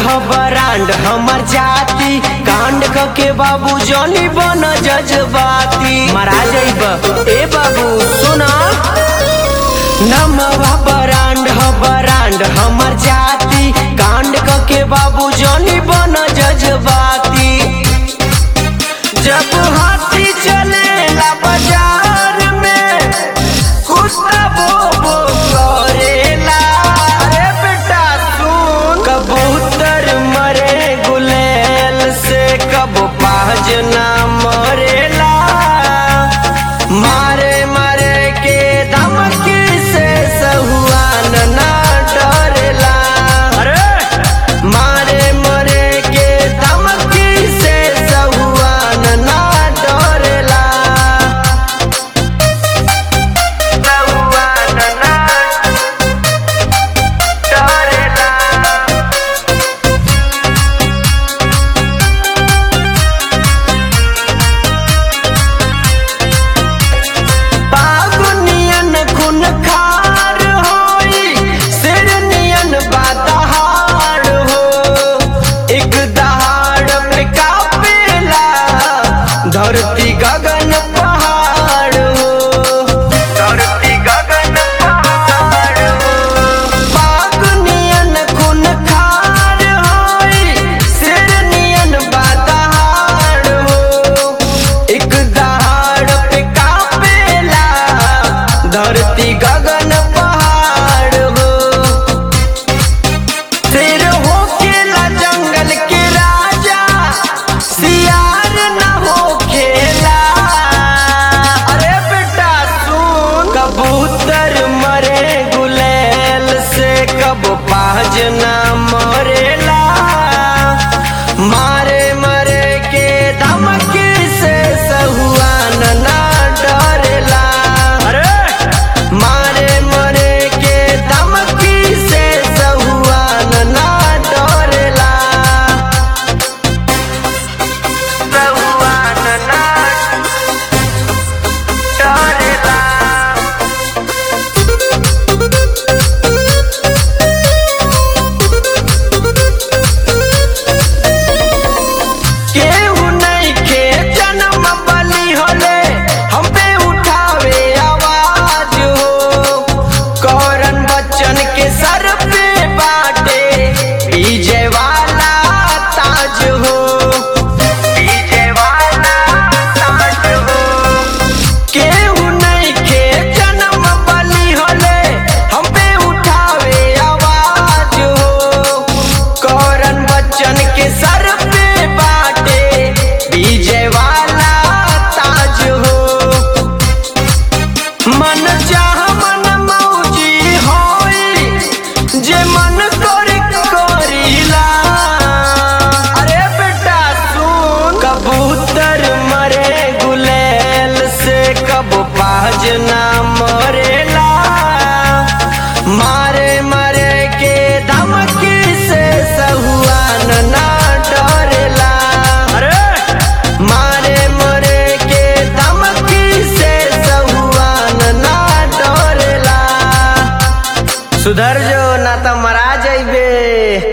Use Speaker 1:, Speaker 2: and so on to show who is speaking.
Speaker 1: ह बरांड हमर जाति कांड क के बाबू जनी बन जज्बाती मरा जाइब ए बाबू सुना नमवा बरांड ह बरांड हमर जाति कांड क के बाबू जनी बन जज्बाती जब हाथी चलेला बाजार में कुत्ता बो बो करेला अरे बेटा सुन कबूतर मरे गुलेल से कब पाज ना मरेला मारे मारे के धमकी से सहुआन ना डरेला अरे मारे मरे के धमकी से सहुआन ना डरेला सहुआन ना डरेला बागुनियन खून खार होई सिरनियन बादहार हो एक दहाड़ पे कापेला धरती गगन पहाड़ हो धरती गगन पहाड़ हो बागुनियन खून खार होई सिरनियन बादहार हो एक दहाड़ पे कापेला धरती गगन पहाड़ हो शेर होकेला जंगल के राजा सियार न होखेला अरे बेटा सुन कबूतर मरे गुलेल से कब पाज ना मरेला मारे मरे के धमकी से सहुआन ना डरेला अरे मारे मरे के धमकी से सहुआन ना डरेला सहुआन ना डरेला केहू नहीं के जन्म बलि होले हम पे उठावे आवाज हो कौरन बच्चन के सर पे बाटे विजय वाला ताज हो विजय वाला ताज हो केहू नहीं के जन्म बलि होले हम पे उठावे आवाज हो कौरन बच्चन के सर पे बाटे विजय वाला ताज हो मन चाह मन मौजी होई जे मन करे करीला अरे बेटा सुन कबूतर मरे गुलेल से कब पाज ना मरेला मारे मरे के धमकी से सहुआन ना डरेला अरे मारे मरे के धमकी से सहुआन ना डरेला सुधर जो ना तो मरा जाइबे